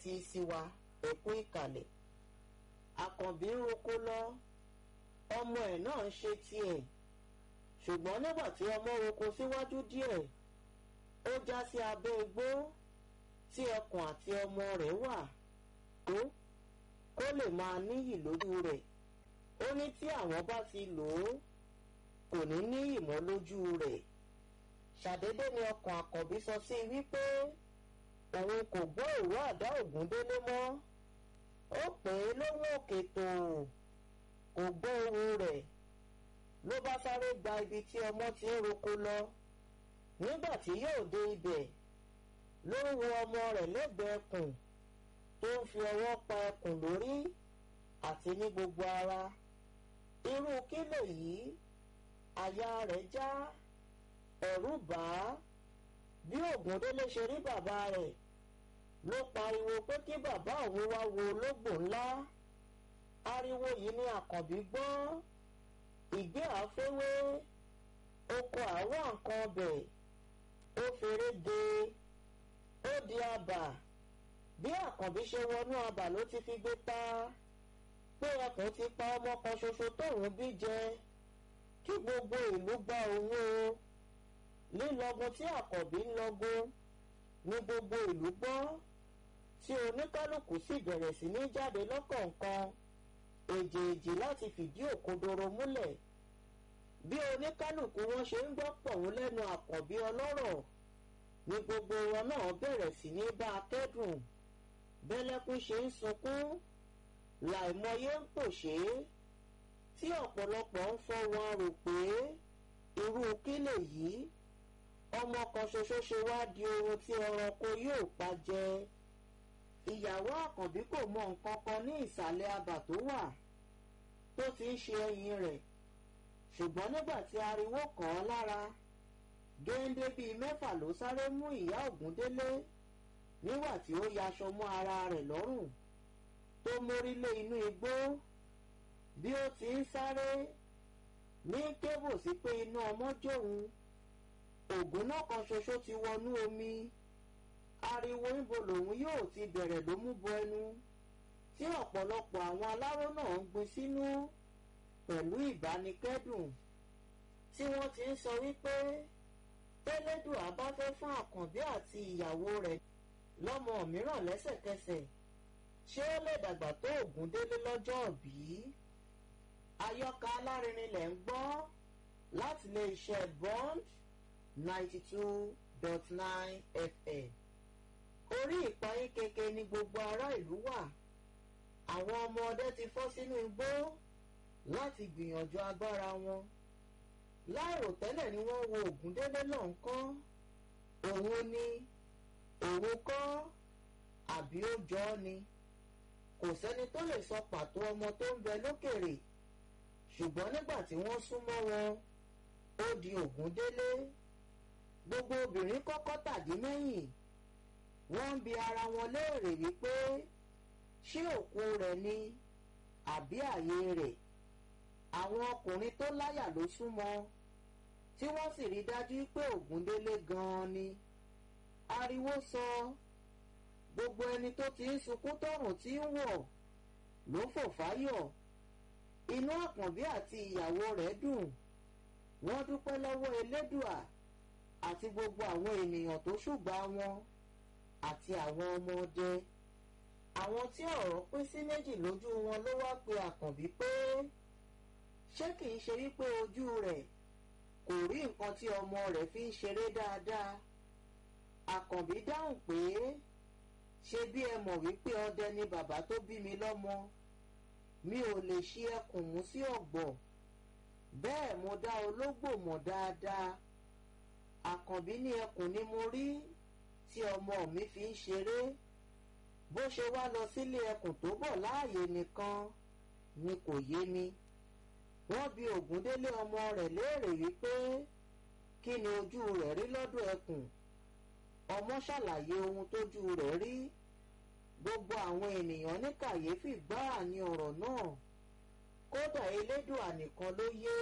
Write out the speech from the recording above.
tẹ́tí sí wa ẹ̀kú ìkàlẹ̀ àkànbí ń roko lọ ọmọ ẹ̀ náà ń ṣe tiẹ̀ ṣùgbọ́n nígbà tí ọmọ roko síwájú díẹ̀ ó já sí abẹ́ igbó tí ẹkùn àti ọmọ rẹ̀ wà tó kó lè máa níyì lójú rẹ̀ ó ní tí àwọn bá ti lò ó kò ní níyì mọ́ lójú rẹ̀ ṣàdédé ni ọkàn àkànbí sọ sí i wípé òun kò gbọ́ ìró àdá ògúndélé mọ́ ó pè é lóhùn òkè tó kò gbọ́ ohùn rẹ̀ ló bá sáré gba ibi tí ọmọ ti ń roko lọ nígbà tí yóò dé ibẹ̀ ló ń wo ọmọ rẹ̀ lẹ́gbẹ̀ẹ́ ẹkùn tó ń fi ọwọ́ pa ẹkùn lórí àti ní gbogbo ara irú kí lèyí àyà rẹ̀ já ẹ̀rù bà á bí ògúndélé ṣe rí bàbá rẹ̀ ló pariwo pé kí bàbá òun wá wo ológbò ńlá ariwo yìí ni àkànbí gbọ́ ìgbé àfẹ́wé oko àwọn nǹkan ọbẹ̀ ó feré de ó di abà bí àkànbí ṣe wọnú abà ló ti fi gbé ta pé ẹkùn ti pa ọmọ kan ṣoṣo tóun bí jẹ kí gbogbo ìlú gba òun o lílọgun tí àkànbí ń lọgun ní gbogbo ìlú gbọ́ tí oníkálukú sì bẹ̀rẹ̀ sí ní jáde lọ́kọ̀ọ̀kan èjèèjì láti fìdí òkodoro múlẹ̀ bí oníkálukú wọn ṣe ń gbọ́ pọ̀hún lẹ́nu àkànbí ọlọ́rọ̀ ni gbogbo wọn náà bẹ̀rẹ̀ sí ní bá a kẹ́dùn bẹ́lẹ́kún ṣe ń sunkún làìmọye ń pòṣé tí ọ̀pọ̀lọpọ̀ ń fọ́ wọn rò pé irú kí lèyí ọmọ kan ṣoṣo ṣe wá di ohun tí ẹranko yóò pa jẹ ìyàwó àkànbí kò mọ nǹkan kan ní ìsàlẹ̀ abà tó wà tó ti ń ṣe ẹyin rẹ̀ ṣùgbọ́n nígbà tí ariwo kàn án lára géńdé bíi mẹ́fà ló sáré mú ìyá ògúndélé nígbà tí ó yaṣọ mọ́ ara rẹ̀ lọ́rùn tó mórí lé inú igbó bí ó ti ń sáré ní kébù sí pé inú ọmọ jóun ògùn náà kan ṣoṣo ti wọnú omi ariwo níbo lòun yóò ti bẹ̀rẹ̀ ló mú bọ ẹnu tí ọ̀pọ̀lọpọ̀ àwọn aláró náà ń gbin sínú pẹ̀lú ìbánikẹ́dùn tí wọ́n ti ń sọ wípé tẹ́lẹ́dùn àbá fẹ́ fún àkànbí àti ìyàwó rẹ̀ lọ́mọ mìíràn lẹ́sẹ̀kẹsẹ̀ ṣé ó lè dàgbà tó ògúndélé lọ́jọ́ òbí àyọkà alárinrin lẹ̀ ń gbọ́ láti lè ṣe bond ninety two dot nine fm orí ìpayín keke ni gbogbo ará ìlú wà àwọn ọmọ ọdẹ ti fọ́ sínú igbó láti gbìyànjú agbára wọn láìròtẹ́lẹ̀ ni wọ́n wo ògúndélé náà ń kọ́ òun ni òun kọ́ àbí ó jọ ọ́ ni kò sẹ́ni tó lè sọ pàtó ọmọ tó ń bẹ lókèrè ṣùgbọ́n nígbà tí wọ́n súnmọ́ wọn ó di ògúndélé gbogbo obìnrin kọ́kọ́ tàdí mẹ́yìn wọ́n ń bi ara wọn léèrè wípé ṣé òkú rẹ̀ ni àbí àyè rẹ̀ àwọn ọkùnrin tó láyà ló súnmọ́ tí wọ́n sì rí dájú pé ògúndélé gan-an ni ariwo sọ gbogbo ẹni tó ti ń sunkún tọrùn tí ń wọ̀ ló fò fáyọ̀ inú àkànbí àti ìyàwó rẹ̀ dùn wọ́n dúpẹ́ lọ́wọ́ elédùà àti gbogbo àwọn ènìyàn tó ṣùgbà wọn àti àwọn ọmọdé àwọn tí ọ̀rọ̀ pín sí méjì lójú wọn ló wá pe àkànbí pé ṣé kìí ṣe wípé ojú rẹ̀ kò rí nǹkan tí ọmọ rẹ̀ fi ń ṣeré dáadáa àkànbí dáhùn pé ṣe bí ẹ mọ̀ wípé ọdẹ ni bàbá tó bí mi lọ́mọ mi ò lè ṣí ẹkùn mú sí ọ̀gbọ̀ bẹ́ẹ̀ mo dá ológbò mọ̀ dáadáa àkànbí ní ẹkùn ni mo rí tí ọmọ mi fi ń ṣeré bó ṣe wá lọ sílé ẹkùn tó bọ̀ láàyè nìkan ni kò yé mi wọ́n bi ògúndélé ọmọ rẹ̀ léèrè wípé kí ni ojú rẹ̀ rí lọ́dọ̀ ẹkùn ọmọ ṣàlàyé ohun tójú rẹ̀ rí gbogbo àwọn ènìyàn ní kàyéfì gbáà ní ọ̀rọ̀ náà kódà elédùà nìkan ló yé